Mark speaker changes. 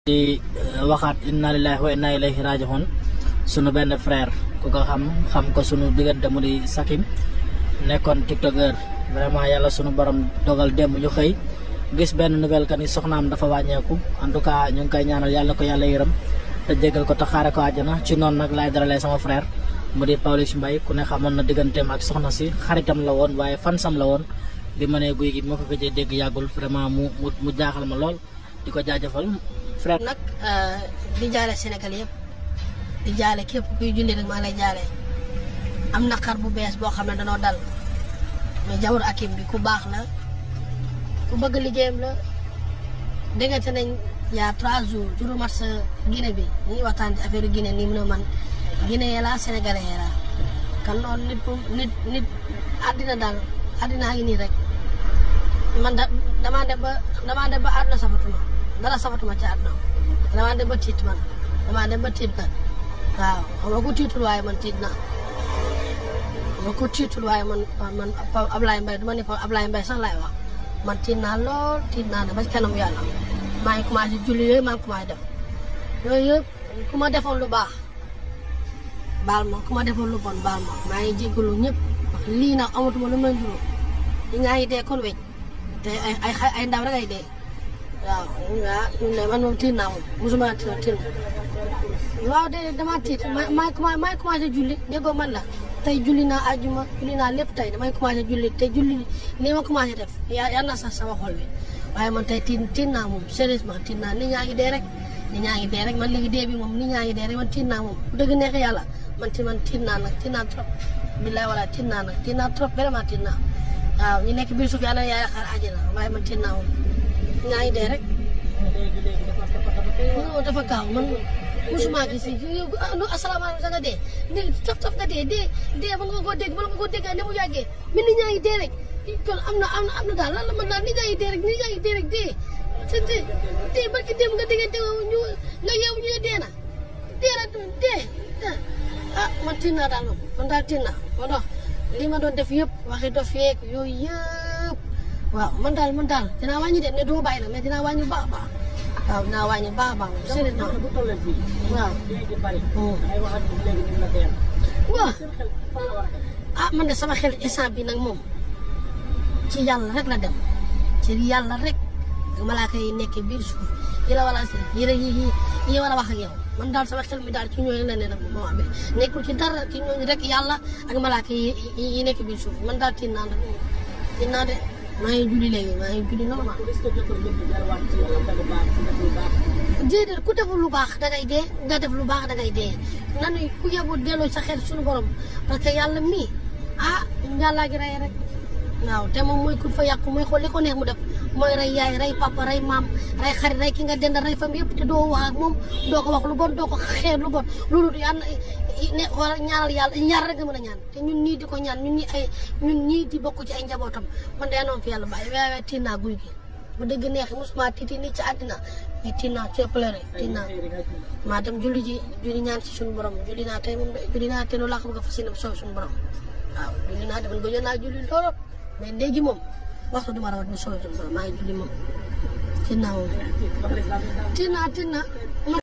Speaker 1: di waxaat inna lillahi wa inna ilayhi raji'un sunu benn frère ku ko xam xam ko sunu diggante mu di Sakim nekkoon tiktokeur vraiment yàlla sunu borom dogal démb ñu xëy gis benn nouvelle que ni soxnaam dafa wàññeeku en tout cas ñu ngi koy ñaanal yàlla ko yàlla yërëm te jégal ko te xaare ko àjjana ci noonu nag laay daralee sama frère mu di Pawlish Mbaye ku ne xamoon na digganteem ak soxna si xaritam la woon waaye fansam la woon bi ma nee guy gi moo ko gëjee dégg yàggul vraiment mu mu mu jaaxal ma lool di ko jaajëfal frère
Speaker 2: nag di jaale Sénégal yëpp di jaale képp kuy julli rek maa ngi lay jaale am na xar bu bees boo xam ne danoo dal mais Jawhar Hakim bi ku baax la ku bëgg liggéeyam la déggante nañ yaa trois jours juru mat sa Guinée bi ñu ngi waxtaan ci affaire Guinée nii mu ne man Guinée la Sénégalais la kan noonu nit nit nit àddina daal àddinaa ngi nii rek man da damaa dem ba damaa dem ba àdduna safatuma dara safatuma ci àdduna damaa dem ba tiit man damaa dem ba tiit nag waaw xam nga ku tiitul waaye man tiit naa xam nga ku tiitul waaye man man Ablaye Mbaye du ma ne fa Ablaye Mbaye sax laay wax man tiit naa lool tiit naa ne ba ci kanam yàlla maa ngi commencé julli yooyu maa ngi commencé def yooyu yëpp ku ma defoon lu baax baal ma ku ma defoon lu bon baal ma maa ngi jéggalu ñëpp wax lii nag amatuma lu may juróom ñi ñaa ngi dee kon weñ te ay ay ay ndaw rek ay dee waaw waaw ñun de man moom tiit naa moom mosuma tiit tiit waaw de damaa tiit ma maa commencé maa commencé julli déggoo man la tey julli naa àjjuma julli naa lépp tey damay commencé julli te julli nii ma commencé def yaa yaa na sax sama xol bi waaye man tey tiit tiit naa moom sérieusement tiit naa nit ñaa ngi dee rek nit ñaa ngi dee rek man léegi dee bi moom nit ñaa ngi dee rek man tiit naa moom bu dëgg neex yàlla man ti man tiit naa nag tiit naa trop billaay wala tiit naa nag tiit naa trop vraiment tiit naa waaw ñu nekk biir suuf yàlla yaay xaar àjjana waaye man tiit naa moom ñaa ngi dee rek non dafa gaaw man musuma gis yow asalaamaaleykum sax nga dee dee taf taf nga dee dee dee ba nga ko dégg ba nga ko dégg ne mu yàggee mais nit ñaa ngi dee rek kon am na am na am na daal lan la man daal nit ñaa ngi dee rek nit ñaa ngi dee rek dee te dee dee barki dem nga déggante ñu nga yeewu ñu ne dee na dee na dee ah man tiit naa daal moom man daal tiit naa moo tax li ma doon def yëpp waxi dof yeeg yooyu yëpp waaw man daal man daal dinaa wàññi de ne doo bàyyi nag mais dinaa wàññi baax baax waaw dinaa wàññi baax baax moom sérieusement waaw. waaw ah man de sama xel instant bi nag moom ci yàlla rek la dem ci yàlla rek ak malaaka yi nekk biir suuf yi la wala yi la yi yi war a wax ak yow man daal sama xel mi daal ci ñooñu la ne nag moo amee nekkul ci dara ci ñooñu rek yàlla ak malaaka yi yi nekk biir suuf man daal tiit naa nag tiit naa de maa ngi julli léegi maa ngi julli normal. déedéet ku deful lu baax dangay dee nga def lu baax dangay dee nanu ku yebu delloo sa xel suñu borom parce que yàlla mii ah yàllaa gi rey rek waaw te moom mooy ku fa yàqu mooy xool li ko neex mu def mooy rey yaay rey papa rey maam rey xarit rey ki nga dend rey fam yëpp te doo wax ak moom doo ko wax lu bon doo ko xeer lu bon loolu yàlla ne wala ñaanal yàlla ñaar rek nga mën a ñaan te ñun ñii di ko ñaan ñun ñi ay ñun ñii di bokk ci ay njabootam man de noonu fi yàlla bàyyi waaye tiit naa guy gi bu dëgg neexi mosuma tiiti nii ci àddina mais tiit naa ci pleuré tiit naa maa dem julli ji julli ñaan ci suñu borom julli naa tey moom julli naa te loolu laa ko bëgg a fas yéene soow suñu borom waaw julli naa defoon gëjoon naa julli lool mais léegi moom waxtu duma rawat mu soow suñu borom maa ngi julli moom tiit naa moom tiit naa tiit naa